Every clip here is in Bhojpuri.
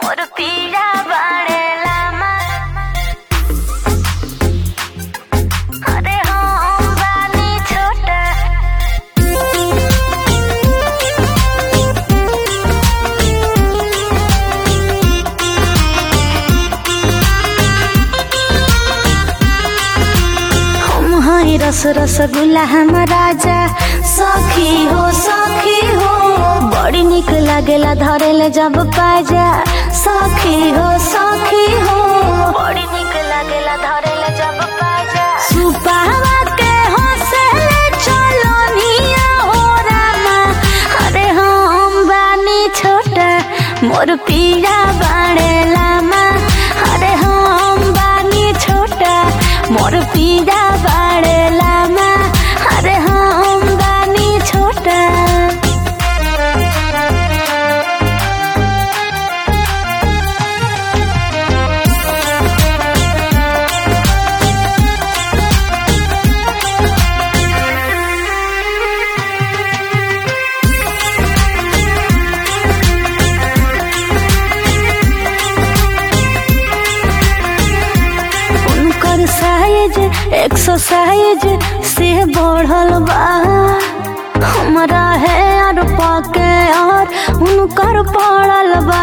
मोर पीड़ा बाड़ेला अरे हम बानी छोटा हम हई रस रसगुल्ला हम राजा सखी हो सखी हो बड़ी निक लागेला धरेले जब पाजा सखी हो सखी हो बड़ी निक लागेला धरेले जब पाजा सुपावा के हंसेले चलो निया हो रामा अरे हम बानी छोटा मोर पीड़ा बाड़ेला माँ अरे हम बानी छोटा मोर पीड़ा बाड़ेला माँ अरे हम बानी छोटा उनकर साइज एक्सरसाइज से बढ़ल बा हमरा है और पके और उनकर पड़ल बा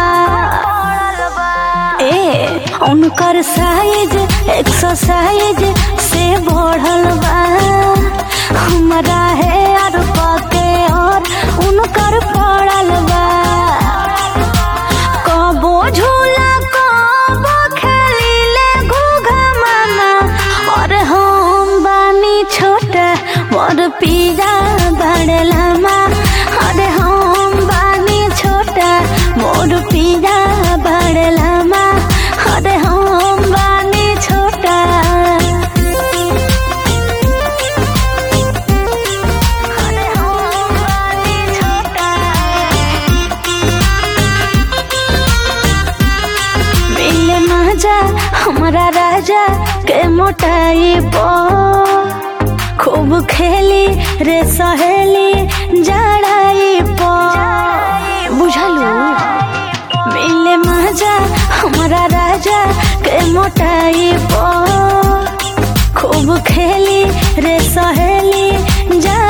ए उनकर साइज एक्सरसाइज से बढ़ल बा हमरा है और पके और उनकर पड़ल बा कबो झूला कबो खेलीले घूघा मामा और हम बानी छोटा मोर पीड़ा बढ़ला माँ अरे हम बानी छोटा मोर पीड़ा बढ़ला माँ अरे हम बानी छोटा अरे हम बानी छोटा मिले मजा हमारा राजा के मोटाई पो खूब खेली रे सहेली जड़ाई पो बुझलू मिले मजा हमारा राजा के मोटाई पो खूब खेली रे सहेली जा